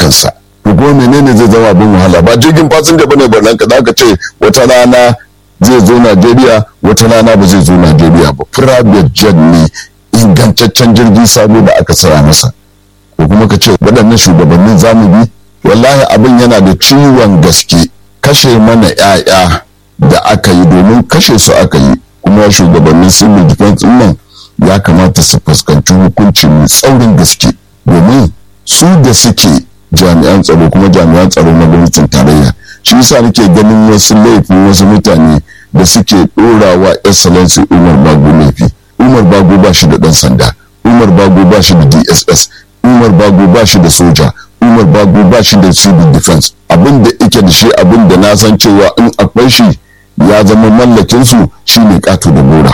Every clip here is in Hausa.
biyansa to kuma menene zai zama abin wahala ba jirgin fasinja bane barnan ka zaka ce wata rana zai zo Najeriya wata rana ba zai zo Najeriya ba private jet ne ingantaccen jirgin sabo da aka saya masa ko kuma ka ce waɗannan shugabannin zamu bi wallahi abin yana da ciwon gaske kashe mana 'ya'ya da aka yi domin kashe su aka yi kuma shugabannin civil defense nan ya kamata su fuskanci hukunci mai tsaurin gaske domin su da suke jami'an tsaro kuma jami'an tsaro na gwamnatin tarayya shi yasa nake ganin wasu laifin wasu mutane da suke ɗorawa excellency umar bago laifi umar bago ba shi da ɗan sanda umar bago ba shi da dss umar bago ba shi da soja umar bago ba shi da civil defense abin da ike da shi abin da na san cewa in akwai shi ya zama mallakin su shine kato da gora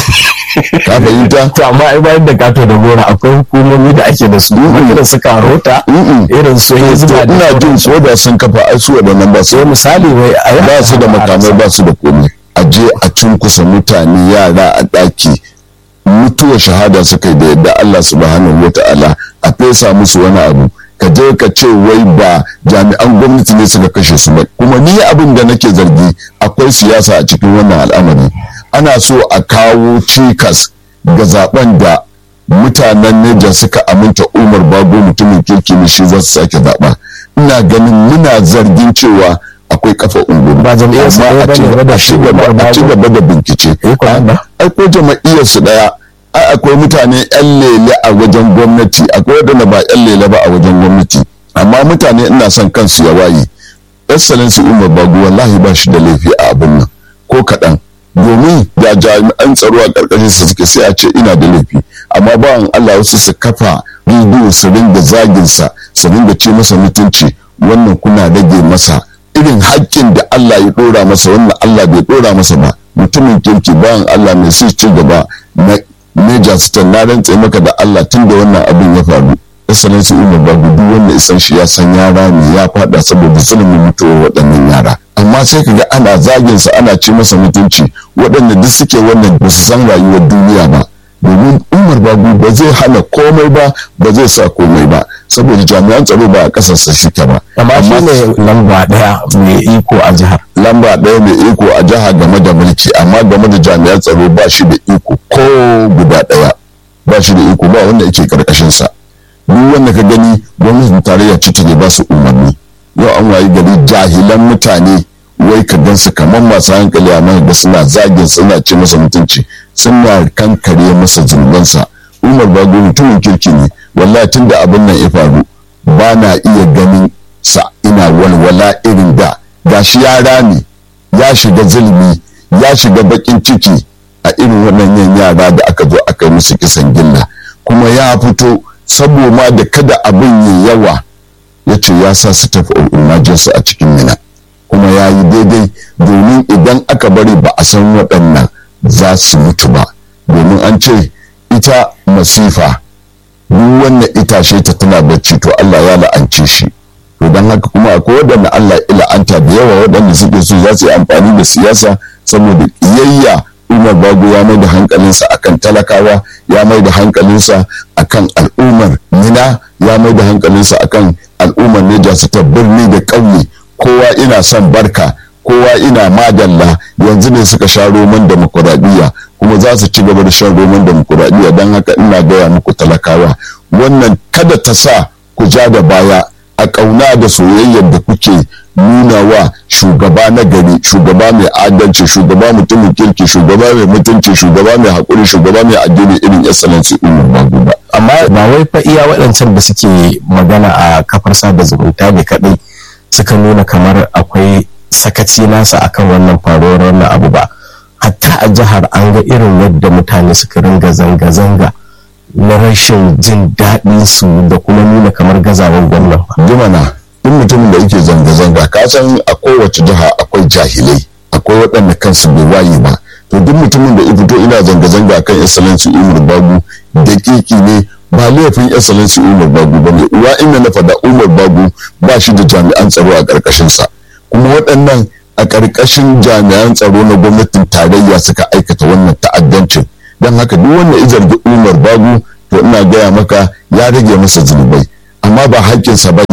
ka fahimta to amma ai bayan da kato da gora akwai hukumomi da ake da su irin su karota irin su hizba da ina jin su da sun kafa ai su wadannan ba su sai misali wai a ba su da makamai ba su da komai a je a cunkusa mutane yara a ɗaki mutuwar shahada suka yi da yadda Allah subhanahu wa ta'ala a fesa musu wani abu ka je ka ce wai ba jami'an gwamnati ne suka kashe su ba kuma ni abin da nake zargi akwai siyasa a cikin wannan al'amari ana so a kawo cikas ga zaben da mutanen Niger suka aminta Umar Bago mutumin kirki ne shi za su sake zaɓa ina ganin muna zargin cewa akwai kafa ungulu Ba jam'iyyar su ɗaya bane ba da a ci gaba a ci gaba da bincike ai ko jama'iyyar su daya ai akwai mutane yan lele a wajen gwamnati akwai wadanda ba yan lele ba a wajen gwamnati amma mutane ina son kansu ya waye excellency umar bagu wallahi ba shi da laifi a abin nan ko kaɗan domin da jami'an tsaro a ƙarƙashin sa suke sai a ce ina da laifi amma bawan Allah wasu su kafa bidiyo su ringa zagin sa su ringa ce masa mutunci wannan kuna rage masa irin haƙƙin da Allah ya ɗora masa wannan Allah bai ɗora masa ba mutumin kirki bayan Allah mai su ci gaba na Major Stan na rantse maka da Allah tun da wannan abin ya faru excellency Umar Babu duk wanda isan shi ya san yara ne ya fada saboda zulumin mutuwar waɗannan yara amma sai kaga ana zagin sa ana ci masa mutunci waɗanda duk suke wannan ba su san rayuwar duniya ba domin Umar Babu ba zai hana komai ba ba zai sa komai ba saboda jami'an tsaro ba a ƙasarsa suke ba amma shi ne lamba daya mai iko a jihar lamba ɗaya mai iko a jiha game da mulki amma game da jami'an tsaro ba shi da iko ko guda ɗaya ba shi da iko ba wanda yake karkashin sa duk wanda ka gani gwamnatin tarayya ce take ba su umarni yau an wayi gari jahilan mutane wai ka gan su kamar masu hankali amma ga suna zagin suna ce masa mutunci suna kankare masa zunubansa umar bago mutumin kirki ne wallahi tun da abin nan ya faru ba na iya ganin sa ina walwala irin da gashi ya rami ya shiga zulmi ya shiga bakin ciki a irin waɗannan yara da aka zo aka yi musu kisan gilla kuma ya fito saboda da kada abin yi yawa ya ce ya sa su tafi emergency a cikin mina kuma ya yi daidai domin idan aka bari ba a san waɗannan za su mutu ba domin an ce ita masifa duk wannan itashe ta tana bacci to Allah ya la'ance shi to don haka kuma akwai waɗanda Allah ya la'anta da yawa waɗanda suke so za su yi amfani da siyasa saboda ƙiyayya Umar Bago ya mai da hankalinsa akan talakawa ya mai da hankalinsa akan al'ummar Mina ya mai da hankalinsa akan al'ummar Neja su ta birni da ƙauye kowa ina son barka kowa ina madalla yanzu ne suka sha roman demokuraɗiyya kuma za su ci gaba da shan roman demokuraɗiyya don haka ina gaya muku talakawa wannan kada ta sa ku ja da baya a ƙauna da soyayyar da kuke nuna wa shugaba na gari shugaba mai adalci shugaba mutumin kirki shugaba mai mutunci shugaba mai haƙuri shugaba mai addini irin excellency umar bagu ba amma ba wai fa iya waɗancan da suke magana a kafar sada zumunta ne kaɗai suka nuna kamar akwai sakaci nasa akan wannan faruwar wannan abu ba hatta a jihar an ga irin yadda mutane suka ringa zanga-zanga na rashin jin daɗin su da kuma nuna kamar gazawar gwamnan jimana duk mutumin da yake zanga-zanga ka san a kowace jiha akwai jahilai akwai waɗanda kansu bai waye ba to duk mutumin da ya fito ina zanga-zanga kan excellency umar bagu dakiki ne ba laifin excellency umar bagu ba ne uwa inda na faɗa umar bagu ba shi da jami'an tsaro a ƙarƙashinsa kuma waɗannan a ƙarƙashin jami'an tsaro na gwamnatin tarayya suka aikata wannan ta'addancin don haka duk wanda ya zargi umar bagu to ina gaya maka ya rage masa zunubai amma ba haƙƙinsa ba ne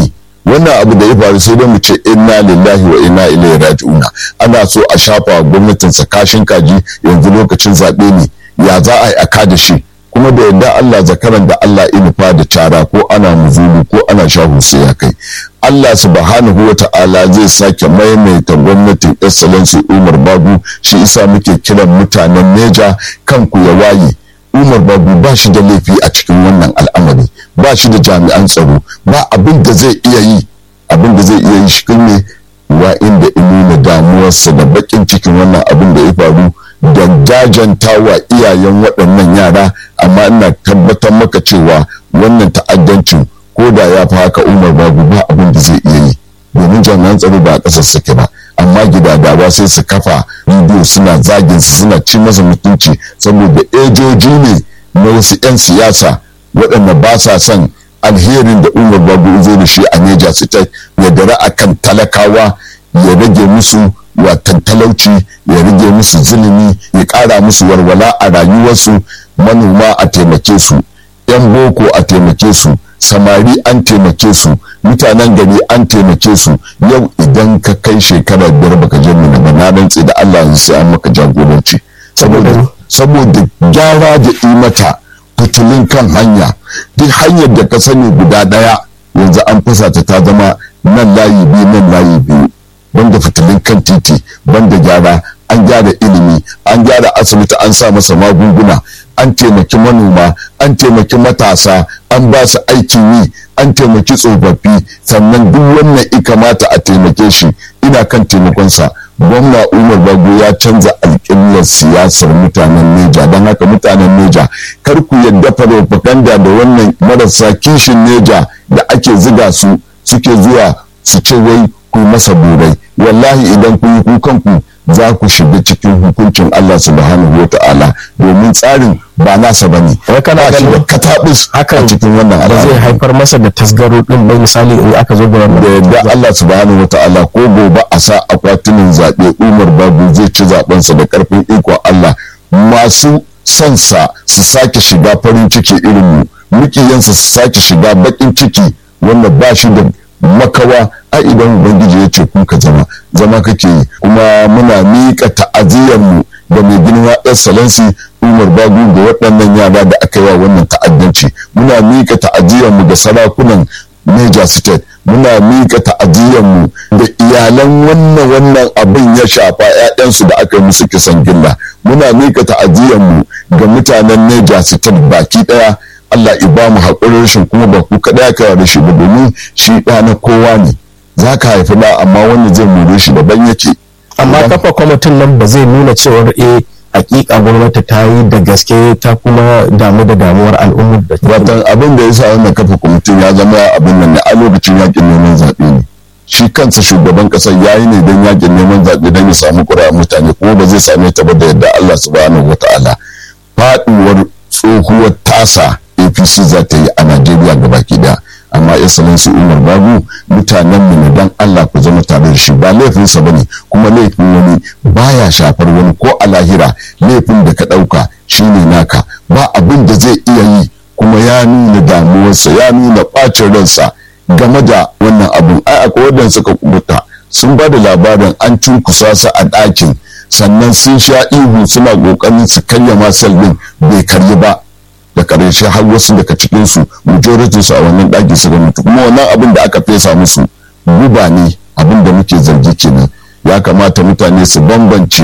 wannan abu da ya faru sai dai mu ce inna lillahi wa inna ilaihi raji'una ana so a shafa gwamnatin kashin kaji yanzu lokacin zaɓe ne ya za a yi aka da shi kuma da yadda Allah zakaran da Allah inufa da cara ko ana muzulu ko ana shahu sai ya kai Allah subhanahu wa ta'ala zai sake maimaita gwamnatin excellency Umar Babu shi isa muke kiran mutanen Neja kanku ya waye Umar Babu ba shi da laifi a cikin wannan al'amari ba shi da jami'an tsaro ba abin da zai iya yi abin da zai iya yi shi ne wa inda nuna damuwarsa da bakin cikin wannan abin da ya faru da jajanta wa iyayen waɗannan yara amma ina tabbatar maka cewa wannan ta'addancin ko da ya fi haka umar babu ba abin da zai iya yi domin jami'an tsaro ba a ƙasar suke ba amma gidadawa sai su kafa bidiyo suna zagin su suna ci masa mutunci saboda ejoji ne na wasu 'yan siyasa waɗanda ba sa son alherin da umar babu zo da shi a neja state ya dara akan talakawa ya rage musu watan talauci ya rage musu zulumi ya ƙara musu walwala a rayuwarsu manoma a taimake su 'yan boko a taimake su samari an taimake su mutanen gari an taimake su yau idan ka kai shekara biyar baka je mu ba na rantse da Allah yanzu sai an maka jagoranci saboda saboda gyara da imata fitilin kan hanya duk hanyar da ka sani guda daya yanzu an fasa ta ta zama nan layi biyu nan layi biyu banda fitilin kan titi banda gyara an gyara ilimi an gyara asibiti an sa masa magunguna an taimaki manoma an taimaki matasa an ba su aikin yi an taimaki tsofaffi sannan duk wannan i kamata a taimake shi ina kan taimakonsa gwamna umar bago ya canza alƙiblar siyasar mutanen neja don haka mutanen neja kar ku yadda farofaganda da wannan marasa kishin neja da ake ziga su suke zuwa su ce wai ku masa burai wallahi idan kun yi kukanku za ku shiga cikin hukuncin Allah subhanahu wa ta'ala domin tsarin ba nasa bane wai kana ba shi da ganin katabus a hakan cikin wannan ba zai al'amari haifar masa da tasgaro din bai misali in aka zo da da wannan yadda Allah subhanahu wa ta'ala ko gobe a sa akwatunan zaɓe Umar Babu zai ci zaɓensa da ƙarfin ikon Allah masu son sa su sake shiga farin ciki irin mu mukiyansa su sake shiga baƙin ciki wanda ba shi da makawa a idan ubangiji ya ce ku ka zama zama kake yi kuma muna miƙa ta'aziyar mu da mai girma excellency umar bagu da waɗannan yara da aka yi wa wannan ta'addanci muna miƙa ta'aziyar mu da sarakunan Niger State muna miƙa ta'aziyar mu da iyalan wannan wannan abin ya shafa 'ya'yansu da aka yi musu kisan gilla muna miƙa ta'aziyar mu ga mutanen Niger State baki ɗaya Allah i ba mu haƙurin rashin kuma ba ku kaɗai aka rashi ba domin shi ɗa na kowa ne za ka haifi ɗa amma wanda zai more shi daban yake amma kafa kwamitin nan ba zai nuna cewar eh hakika gwamnati ta yi da gaske ta kuma damu da damuwar al'ummar da ta watan abin da ya sa wannan kafa kwamitin ya zama abin nan ne a lokacin yakin neman zaɓe ne shi kansa shugaban ƙasar ya yi ne don yakin neman zaɓe don ya samu ƙuri'a mutane kuma ba zai same ta ba da yadda Allah subhanahu wa ta'ala faɗuwar tsohuwar tasa apc za ta yi a najeriya gabaki daya amma excellency umar babu mutanen mu ne dan allah ku zama tare da shi ba laifinsa bane kuma laifin wani baya shafar wani ko a lahira laifin da ka ɗauka shine naka ba abin da zai iya yi kuma ya nuna damuwarsa ya nuna ɓacin ransa game da wannan abun ai akwai wadanda suka kubuta sun ba da labarin an cunkusa su a ɗakin sannan sun sha ihu suna ƙoƙarin su karya masal ɗin bai karyi ba da karshe har wasu daga cikinsu majority su a wannan ɗaki suka mutu kuma wannan abin da aka fesa musu guba ne abin da muke zargi kenan ya kamata mutane su bambance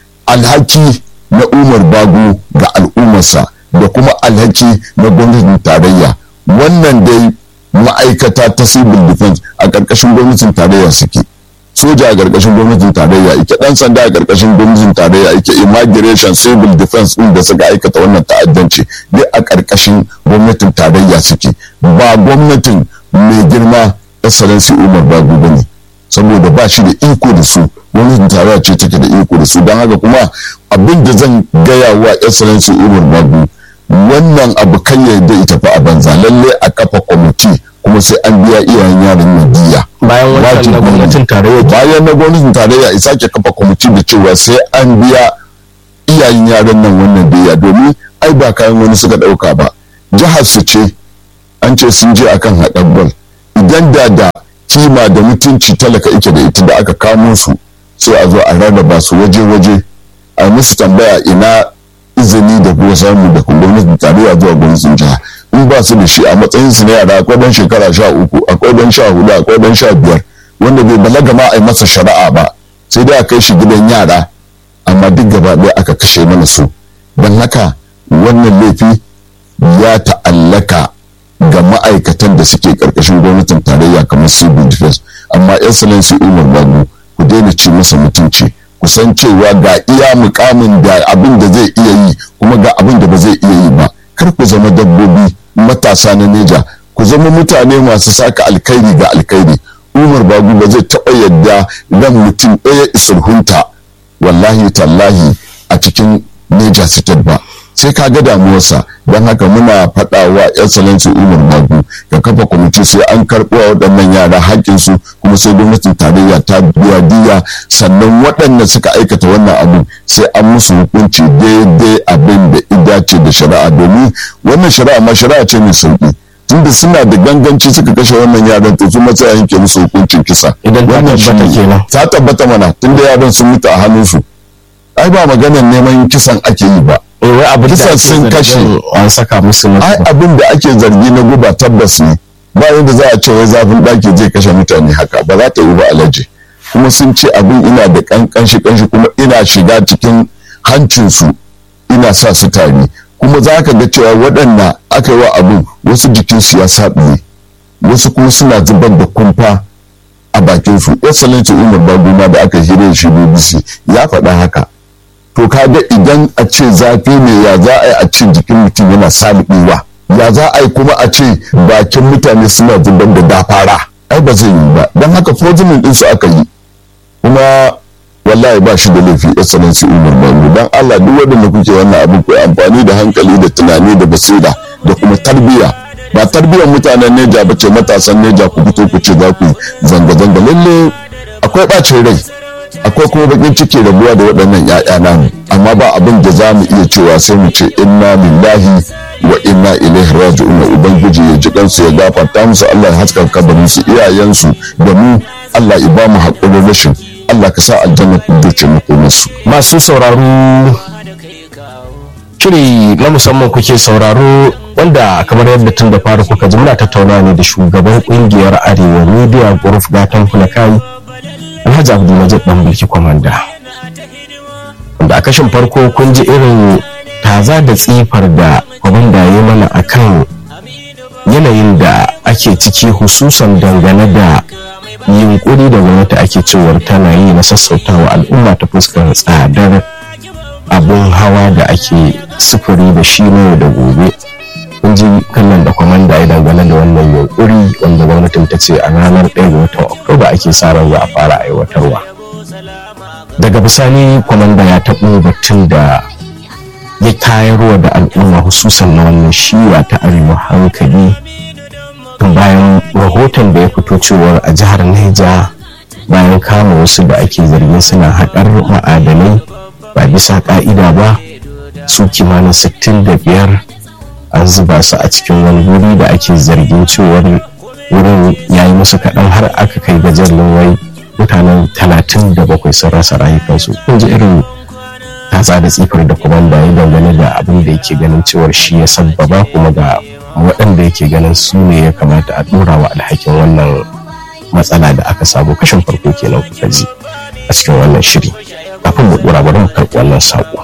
alhaki na umar bago ga al'ummarsa da kuma alhaki na gwamnatin tarayya wannan dai ma'aikata ta civil defense a ƙarƙashin gwamnatin tarayya suke soja a ƙarƙashin gwamnatin tarayya ike ɗan sanda a ƙarƙashin gwamnatin tarayya ike immigration civil defense ɗin da suka aikata wannan ta'addanci duk a ƙarƙashin gwamnatin tarayya suke ba gwamnatin mai girma excellency umar bagu ba ne saboda ba shi da iko da su gwamnatin tarayya ce take da iko da su don haka kuma abin da zan gaya wa excellency umar bagu wannan abu kan yadda ita fa a banza lalle a kafa kwamiti kuma sai an biya iyayen yaran nan diya bayan wannan Wajibi na ne. gwamnatin tarayya bayan na gwamnatin tarayya isa ke kafa kwamiti da cewa sai an biya iyayen yaran nan wannan diya domin ai ba kayan wani suka dauka ba jihar su ce an ce sun je akan haɗar bal idan da da kima da mutunci talaka ike da ita da aka kamo su sai a zo a rarraba su waje-waje a musu tambaya ina izini da kuma samu da gwamnatin tarayya zuwa gwamnatin jiha in ba su da shi a matsayin su na yara akwai dan shekara sha uku akwai dan sha hudu akwai dan sha biyar wanda bai balaga ma a yi masa shari'a ba sai dai a kai shi gidan yara amma duk gaba ɗaya aka kashe mana su don haka wannan laifi ya ta'allaka ga ma'aikatan da suke ƙarƙashin gwamnatin tarayya kamar civil defense amma excellency umar babu ku daina ci masa mutunci ku san cewa ga iya mukamin da abin da zai iya yi kuma ga abin da ba zai iya yi ba kar ku zama dabbobi matasa na neja ku zama mutane masu saka alkhairi ga alkhairi umar bagu ba zai taɓa yadda ran mutum ɗaya isulhunta wallahi tallahi a cikin neja state ba sai ka ga damuwarsa don haka muna faɗa wa excellency umar bagu ka kafa kwamiti sai an karɓo wa waɗannan yara haƙƙinsu kuma sai gwamnatin tarayya ta biya diya sannan waɗanda suka aikata wannan abu sai an musu hukunci daidai abin da idace da shari'a domin wannan shari'a ma shari'a ce mai sauƙi tunda suna da ganganci suka kashe wannan yaran to su matsa yanke musu hukuncin kisa idan ta tabbata kenan ta tabbata mana tunda yaran sun mutu a hannunsu ai ba maganar neman kisan ake yi ba wai abin da kisan sun kashe an saka musu ai abin da ake zargi na guba tabbas ne ba yadda za a ce wai zafin ɗaki zai kashe mutane haka ba za ta yi ba alaji kuma sun ce abin ina da kankanshi kanshi kuma ina shiga cikin hancinsu ina sa su tari kuma za ka ga cewa waɗanda aka yi wa abin wasu jikinsu ya saɓiye wasu kuma suna zubar da kumfa a bakinsu excellency umar baguma da aka hira shi bbc ya faɗa haka to kaga idan a ce zafi ne ya za a yi a ce jikin mutum yana salubewa ya za a yi kuma a ce bakin mutane suna zubar da dafara ai ba zai yi ba don haka projimin din su aka yi kuma wallahi ba shi da laifi excellency umar bangu don allah duk waɗanda kuke wannan abin ku amfani da hankali da tunani da basira da kuma tarbiyya ba tarbiyyar mutanen neja ba ce matasan neja ku fito ku ce za ku zanga-zanga lalle akwai ɓacin rai akwai kuma bakin ciki rabuwa da waɗannan ‘ya'ya namu amma ba abin da za mu iya cewa sai mu ce inna lillahi wa inna ilaihi raji'un ubangiji ya ji kansu ya gafarta musu Allah ya haska kabarin su iyayensu da mu Allah ya ba mu haƙurin rashin Allah ka sa aljanna ku dace mu musu masu sauraro shiri na musamman kuke sauraro wanda kamar yadda tun da fara kuka ji muna tattauna ne da shugaban kungiyar arewa media group gatan kai alhaji abdulmajid dan bulki kwamanda wanda a kashin farko kun ji irin taza da tsifar da kwamanda ya mana akan yanayin da ake ciki hususan dangane da yunkuri da gwamnati ake cewar tana yi na sassautawa al'umma ta fuskar tsadar abun hawa da ake sufuri da shi ne da gobe kun ji kallon da kwamanda ya dangane da wannan yunkuri wanda gwamnatin ta ce a ranar 1 ga watan oktoba ake sa ran za a fara aiwatarwa daga bisani kwamanda ya taɓo batun da ya tayarwa da al'umma hususan na wannan shiwa ta arewa hankali bayan rahoton da ya fito cewar a jihar Neja bayan kama wasu da ake zargin suna haƙar ma'adanai ba bisa ƙa'ida ba su kimanin 65 an zuba su a cikin wani wuri da ake zargin cewar wurin ya yi musu kaɗan har aka kai gajeren wai mutanen 37 sun rasa rayukansu kun ji irin tatsa da tsifar da kuma da ya dangane da abin da yake ganin cewar shi ya sabbaba kuma ga waɗanda yake ganin su ne ya kamata a ɗora wa alhakin wannan matsala da aka samu kashin farko kenan kuka ji a cikin wannan shiri kafin mu ɗora bari mu karɓi wannan saƙo